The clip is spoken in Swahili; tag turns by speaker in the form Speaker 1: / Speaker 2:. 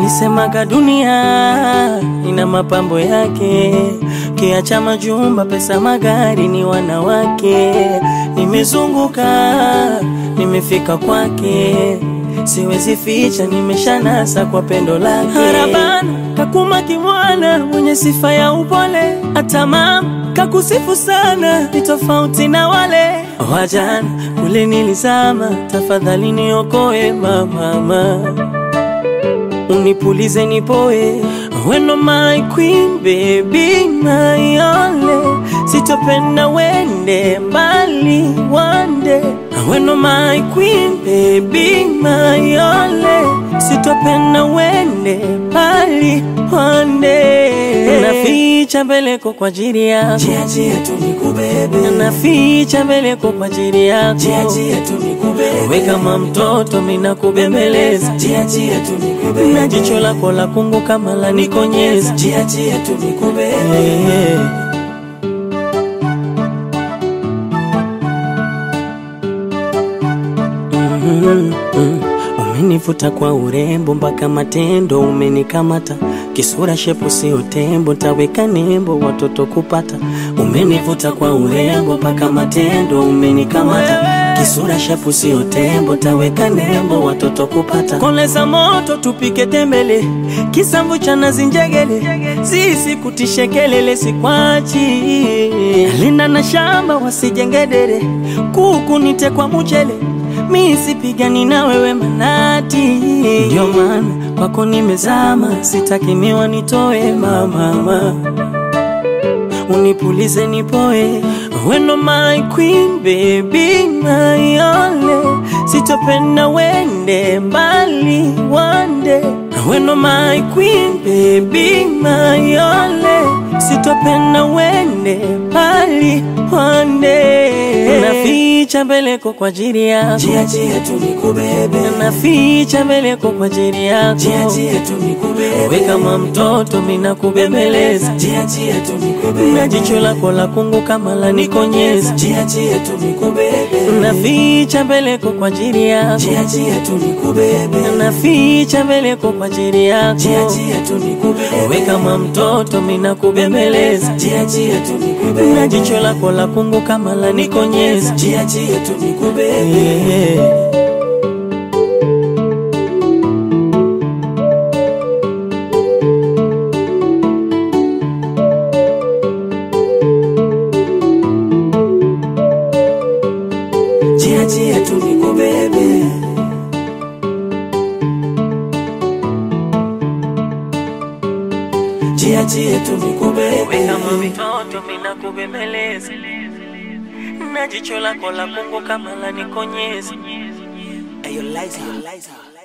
Speaker 1: walisemaga dunia ina mapambo yake, kiacha majumba, pesa, magari, ni wanawake. Nimezunguka, nimefika kwake, siwezi ficha, nimeshanasa kwa pendo lake. Harabana kakuma kimwana, mwenye sifa ya upole, hata mama kakusifu sana, ni tofauti na wale wajana kule nilizama. Tafadhali niokoe mama, unipulize nipoe, weno my queen baby my only, sitopenda wende mbali one day, weno my queen baby my only, sitopenda wende mbali one day, naficha mbeleko kwa ajili yako,
Speaker 2: Jia jia tu nikubebe,
Speaker 1: naficha mbeleko kwa ajili yako,
Speaker 2: jia jia tu nikubebe,
Speaker 1: we kama mtoto mina kubembeleza
Speaker 2: jia jia tu nikubebe,
Speaker 1: na jicho lako la kungu kama la nikonyeza
Speaker 2: jia jia tu nikubebe,
Speaker 1: Eh. Mhm, mhm. Umenivuta kwa urembo mpaka matendo umenikamata, kisura shepu sio tembo, taweka nembo watoto kupata. Umenivuta kwa urembo mpaka matendo umenikamata, kisura shepu sio tembo, taweka nembo watoto kupata. Koleza moto tupike tembele, kisamvu cha nazi njegele, sisi kutishe kelele sikwachi, linda na shamba wasijengedere, kuku nite kwa mchele mi sipigani na wewe manati, ndio maana kwako nimezama, sitaki miwa nitoe mamama, unipulize nipoe, weno my queen baby my only, sitopenda wende mbali one day, weno my queen baby my only, sitopenda wende mbali one day, naficha mbeleko kwa ajili yako
Speaker 2: jia jia tu nikubebe,
Speaker 1: naficha mbeleko kwa ajili yako,
Speaker 2: jia jia tu nikubebe,
Speaker 1: we kama mtoto mina kubembeleza,
Speaker 2: jia jia tu nikubebe,
Speaker 1: na jicho lako la kungu kama la nikonyeza,
Speaker 2: jia jia tu nikubebe,
Speaker 1: naficha mbeleko kwa ajili yako,
Speaker 2: jia jia tu nikubebe,
Speaker 1: naficha mbeleko kwa ajili yako,
Speaker 2: jia jia tu nikubebe,
Speaker 1: we kama mtoto mina kubembeleza,
Speaker 2: jia jia tu nikubebe,
Speaker 1: na jicho lako la kungu kama la nikonyeza,
Speaker 2: jia jia tu nikubebe,
Speaker 1: yeah.
Speaker 2: jia jia tu nikubebe. Jia jia tu nikubebe,
Speaker 1: kama mtoto mina kubembeleza, na jicho lako la kungu kama la nikonyeza.
Speaker 2: Ayo, Liza, Liza.